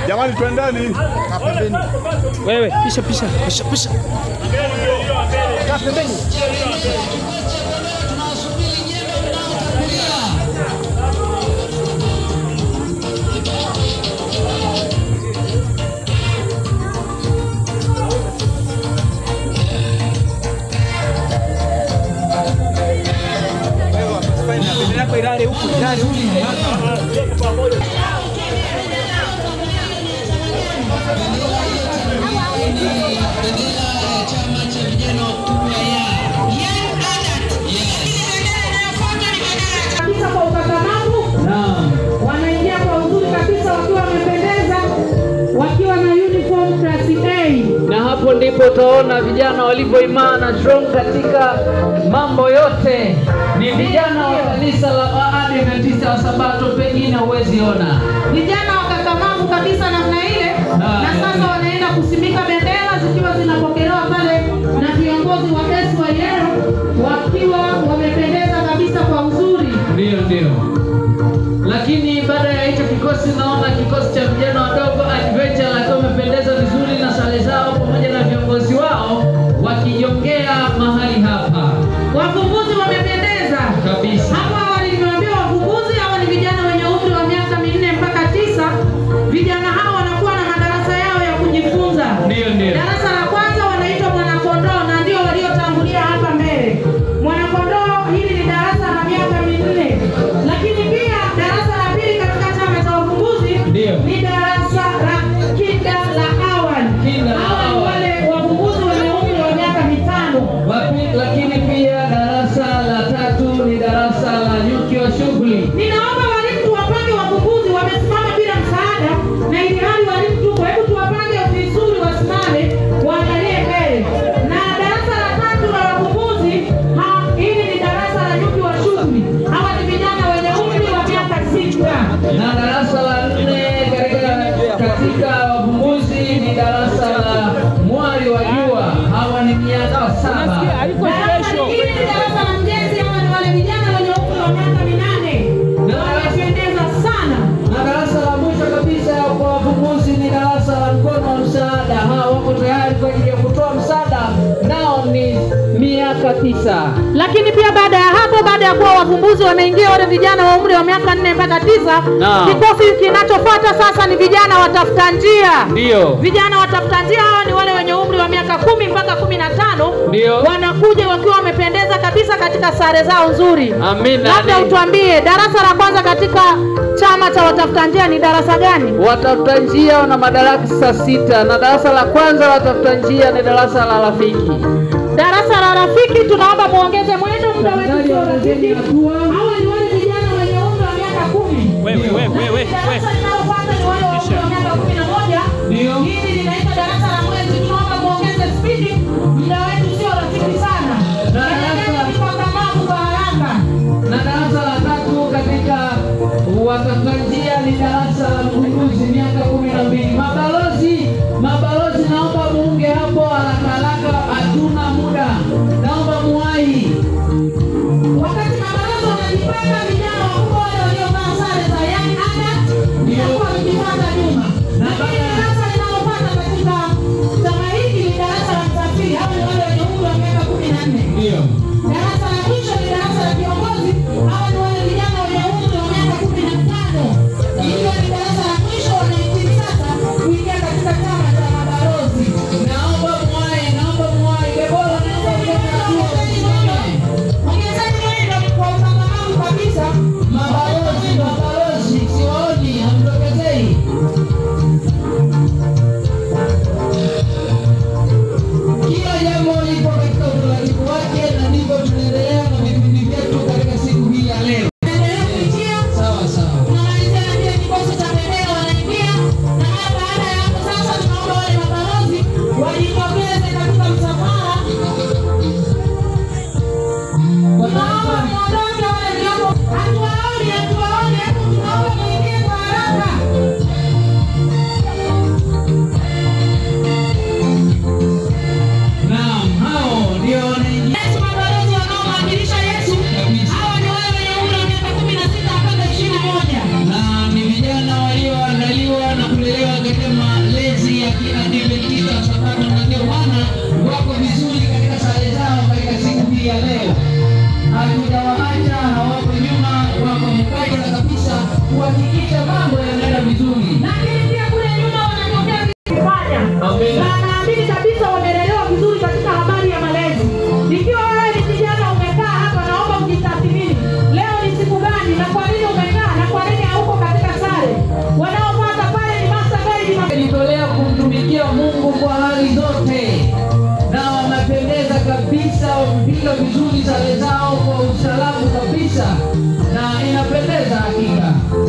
Jamani, twendeni. Wewe pisha pisha pisha pisha. kabisa kwa ukakamavu, wanaingia kwa uzuri kabisa wakiwa wamependeza, wakiwa na uniform class A. na hapo ndipo utaona vijana walivyoimana strong katika mambo yote. Ni vijana wa kanisa la Waadventista wa Sabato, pengine huwezi ona. Vijana wakakamavu kabisa namna ile, na sasa wanaenda kusimika bendera zikiwa zinapokelewa pale na viongozi wa SYL wakiwa wamependeza kabisa kwa uzuri. Ndio, ndio. Lakini baada ya hicho kikosi, naona kikosi cha vijana wadogo Adventure wakiwa wamependeza vizuri na sare zao pamoja na viongozi wao wakijongea mahali hapa Wavumbuzi wamependeza kabisa. Hapo awali nimewaambia wavumbuzi hawa ni vijana wenye umri wa miaka minne mpaka tisa. Vijana hawa wanakuwa na madarasa yao ya kujifunza. Ndio, ndio. Darasa la kwanza wanaitwa mwanakondoo na ndio waliotangulia hapa mbele. Mwanakondoo hili ni darasa la miaka minne, lakini pia darasa la pili katika chama cha wavumbuzi Ndio. ni darasa la kinda la awali. Kinda la Hawa ni awali. wale wavumbuzi wenye umri wa miaka mitano. Wapi- Lakini pia darasa la tatu ni darasa la nyuki wa shughuli. Ninaomba walimu tuwapange wavumbuzi wamesimama bila msaada, na ili hali walimu tuko, hebu tuwapange vizuri, wasimame waangalie mbele. Na darasa la tatu la wavumbuzi, ha- hili ni darasa la nyuki wa shughuli. Hawa ni vijana wenye umri wa miaka sita. na darasa la nne katika katika wavumbuzi ni darasa la mwali wa jua. Hawa ni miaka saba. Darasa lingine ni darasa la mjenzi. Hawa ni wale vijana wenye umri wa miaka minane, wamependeza sana. Na darasa la mwisho kabisa kwa wavumbuzi ni darasa la mkono wa msaada. Hawa wako tayari kwa ajili ya kutoa msaada, nao ni miaka tisa. lakini pia baada ya hapo, baada ya kuwa wavumbuzi wameingia wale vijana wa umri wa miaka nne mpaka tisa, Naam. kikosi kinachofuata sasa ni vijana watafuta njia. Ndio, Vijana watafuta njia hawa ni wale wenye umri wa miaka kumi mpaka kumi na tano Ndio. wanakuja wakiwa wamependeza kabisa katika sare zao nzuri. amina. Labda Ni- utuambie darasa la kwanza katika chama cha watafuta njia ni darasa gani? Watafuta njia wana madarasa sita, na darasa la kwanza la watafuta njia ni darasa la rafiki. Darasa la rafiki, tunaomba muongeze mwendo, muda wetu Tafadhali sio ongezeni rafiki. hatua. Hawa ni wale vijana wenye umri wa miaka kumi. Wewe wewe wewe Darasa wewe. linalofuata ni wale wa umri wa miaka kumi na moja. Ndio. Hili linaitwa darasa la mwezi. Tunaomba muongeze spidi, muda wetu sio rafiki sana. Endeleeni kwa kamavu kwa haraka. na darasa la tatu katika watafuta njia ni darasa la mgunduzi miaka kumi na mbili. Mabalozi, mabalozi, naomba muunge hapo haraka haraka, hatuna muda, naomba muwahi. Wakati mabaraza wanajipanga, vijana wakubwa wale waliovaa sare za young adult inakuwa mkipanda nyuma. Lakini darasa linalofuata katika chama hiki ni darasa la msafiri. Hawa ni wale wenye umri wa miaka kumi na nne. Ndio. Darasa la mwisho ni darasa la viongozi. Hawa ni wale vijana wenye umri wa miaka kumi na tano. Ikiwa ni darasa la mwisho wanahitimu sasa kuingia katika chama cha mabalozi. Naomba muwahi, naomba muwahi. Debora, naomba ongeza hatua, usisimame. Ongezeni mwendo kwa ukakamavu kabisa. katika malezi ya kiadventista wa Sabato, na ndio maana wako vizuri katika sare zao katika siku hii ya leo. Hatujawaacha, hawako nyuma, wako mubashara kabisa kuhakikisha mambo yanaenda vizuri. lakini pia kule nyuma wanatokea kufanya Amina. na naamini kabisa wamelelewa vizuri katika habari ya malezi. Ikiwa wewe ni kijana umekaa hapa, naomba ujitathmini, leo ni siku gani na kwa nini umekaa na kwa nini hauko katika sare. Wanaopata pale ni master guide na Wamejitolea kumtumikia Mungu kwa hali zote, na wamependeza kabisa, wamepiga vizuri sare zao kwa usalamu kabisa, na inapendeza hakika.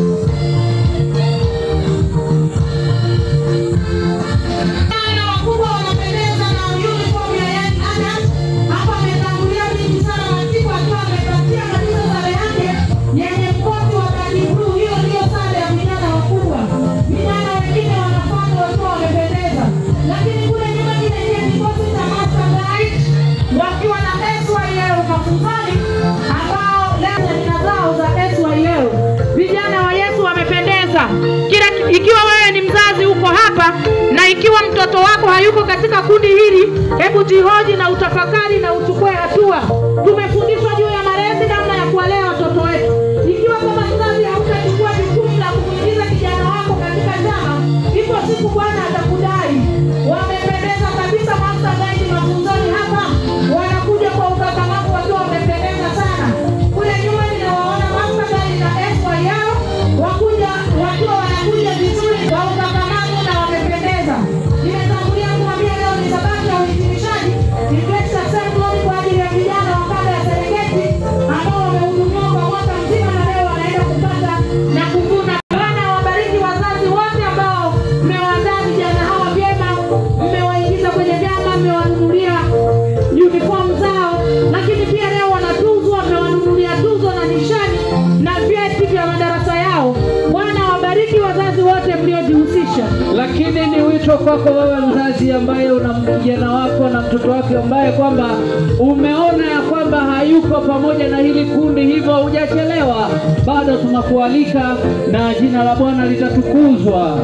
Vijana wakubwa wanapendeza na uniform ya Young Adult. Hapa ametangulia binti sana Matiku akiwa amepatia kabisa sare yake yenye mkoti wa rangi bluu. Hiyo ndiyo sare ya vijana wakubwa. Vijana wengine wanafuata wakiwa wamependeza, lakini kule nyuma kile ndiye kikosi cha Master Guide wakiwa na SYL mafunzani ambao leo jina zao za SYL. Vijana wa Yesu wamependeza. Kila ikiwa wewe ni mzazi uko hapa na ikiwa mtoto wako hayuko katika kundi hili, hebu jihoji na utafakari na uchukue hatua. Tumefundishwa juu ya malezi, namna ya kuwalea watoto wetu. Ikiwa kama mzazi hautachukua jukumu la kumuingiza kijana wako katika chama, ipo siku Bwana atakudai. Wamependeza kabisa Master Guide mafunzoni hapa, wanakuja kwa ukakamavu wakiwa wamependeza sana. Kule nyuma ninawaona Master Guide na SYL wakuja wakiwa wanakuja vizuri kwa ukakamavu na wamependeza. Nimetangulia kumwambia leo ni sabato ya uhitimishaji ni Grace Assembly kwa ajili ya vijana wa kanda ya Serengeti ambao wamehudumiwa kwa mwaka mzima na leo wanaenda kupata na kuvuna. Bwana wabariki wazazi wote ambao mmewaandaa vijana hawa vyema, mmewaingiza kwenye vyama, mmewanunulia uniform zao, lakini pia leo wanatuzwa, mmewanunulia tuzo na nishani na vyeti vya madarasa yao. Bwana wabariki wazazi wote mliojihusisha. Lakini ni wito kwako wewe mzazi ambaye una kijana wako na mtoto wake ambaye kwamba umeona ya kwamba hayuko pamoja na hili kundi, hivyo hujachelewa, bado tunakualika na jina la Bwana litatukuzwa.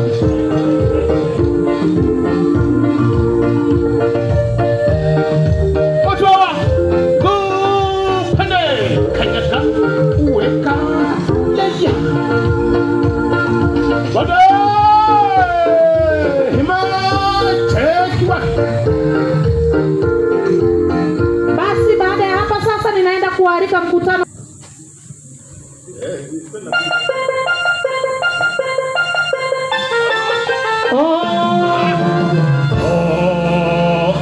Otoa kupande kanyata uweka yaya bade himala chekiwa Basi baada ya hapa sasa, ninaenda kualika mkutano oh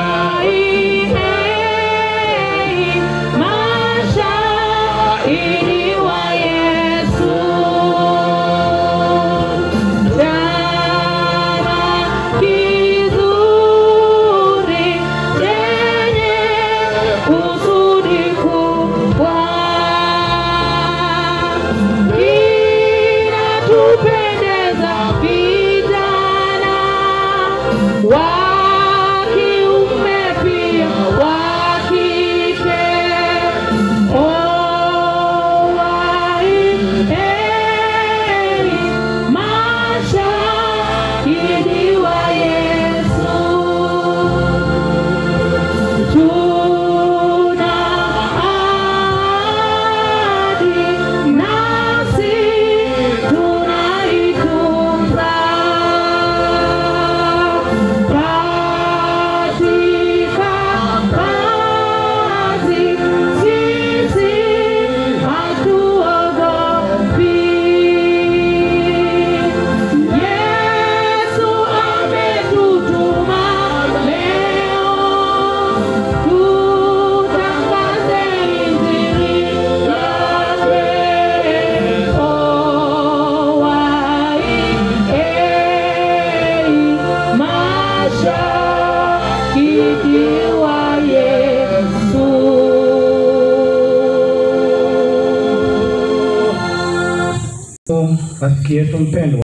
Mashahidi wa Yesu, chama kizuri chenye kusudi kubwa kinatupendeza vijana wa kiume pia wa kike. Oh, waimeni mashahidi wa Yesu. Tuna ahadi nasi tunaitunza katika kazi, sisi hatuogopi. Yesu ametutuma leo tutangaze injili yake. Oh, waimeni mashahidi wa Yesu. rafiki yetu mpendwa